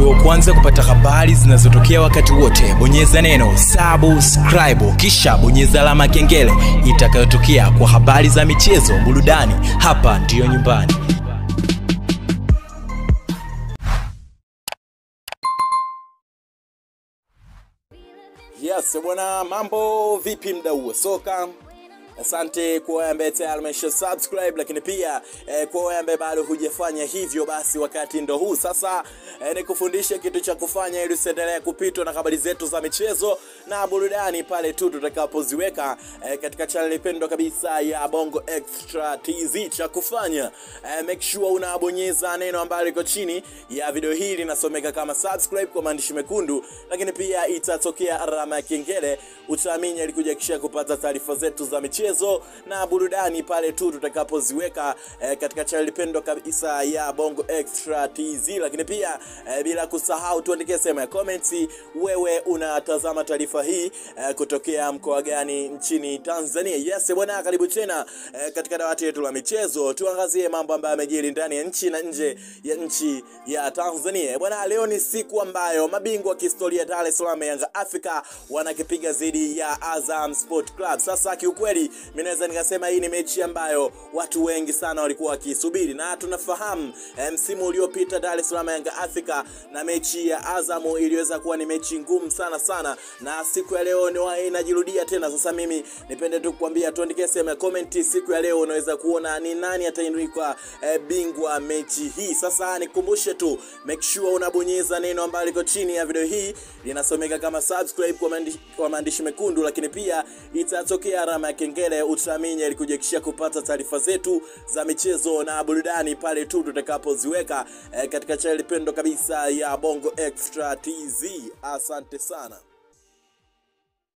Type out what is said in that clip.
ili wa kwanza kupata habari zinazotokea wakati wote, bonyeza neno subscribe, kisha bonyeza alama ya kengele itakayotokea kwa habari za michezo, burudani. Hapa ndiyo nyumbani. Yes, bwana, mambo vipi mdau wa soka? Asante kwa wewe ambaye tayari umesha subscribe, lakini pia eh, kwa wewe ambaye bado hujafanya hivyo, basi wakati ndo huu sasa eh, nikufundishe kitu cha kufanya ili usiendelee kupitwa na habari zetu za michezo na burudani pale tu tutakapoziweka eh, katika channel pendwa kabisa ya Bongo Extra TZ. Cha kufanya eh, make sure unabonyeza neno ambalo liko chini ya video hii linasomeka kama subscribe kwa maandishi mekundu, lakini pia itatokea alama ya kengele, utaamini alikuja kisha kupata taarifa zetu za michezo na burudani pale tu tutakapoziweka eh, katika channel pendwa kabisa ya Bongo Extra TZ, lakini pia eh, bila kusahau tuandikie sehemu ya comments, wewe unatazama taarifa hii eh, kutokea mkoa gani nchini Tanzania? Yes bwana, karibu tena eh, katika dawati letu la michezo, tuangazie mambo ambayo yamejiri ndani ya nchi na nje ya nchi ya Tanzania bwana. Leo ni siku ambayo mabingwa wa kihistoria Dar es Salaam Yanga Africa wanakipiga dhidi ya Azam Sport Club. Sasa kiukweli, mimi naweza nikasema hii ni mechi ambayo watu wengi sana walikuwa wakisubiri, na tunafahamu eh, msimu uliopita Dar es Salaam Yanga Africa na mechi ya Azam iliweza kuwa ni mechi ngumu sana sana, na siku ya leo ni inajirudia tena. Sasa mimi nipende tu kukwambia, tuandikie sehemu ya comment, siku ya leo unaweza kuona ni nani atainuka eh, bingwa mechi hii. Sasa nikukumbushe tu, make sure unabonyeza neno ambalo liko chini ya video hii linasomeka kama subscribe kwa maandishi, kwa maandishi mekundu, lakini pia itatokea alama ya kengele, utaamini alikujekishia kupata taarifa zetu za michezo na burudani pale tu tutakapoziweka eh, katika channel pendo kabisa ya Bongo Extra TZ. Asante sana.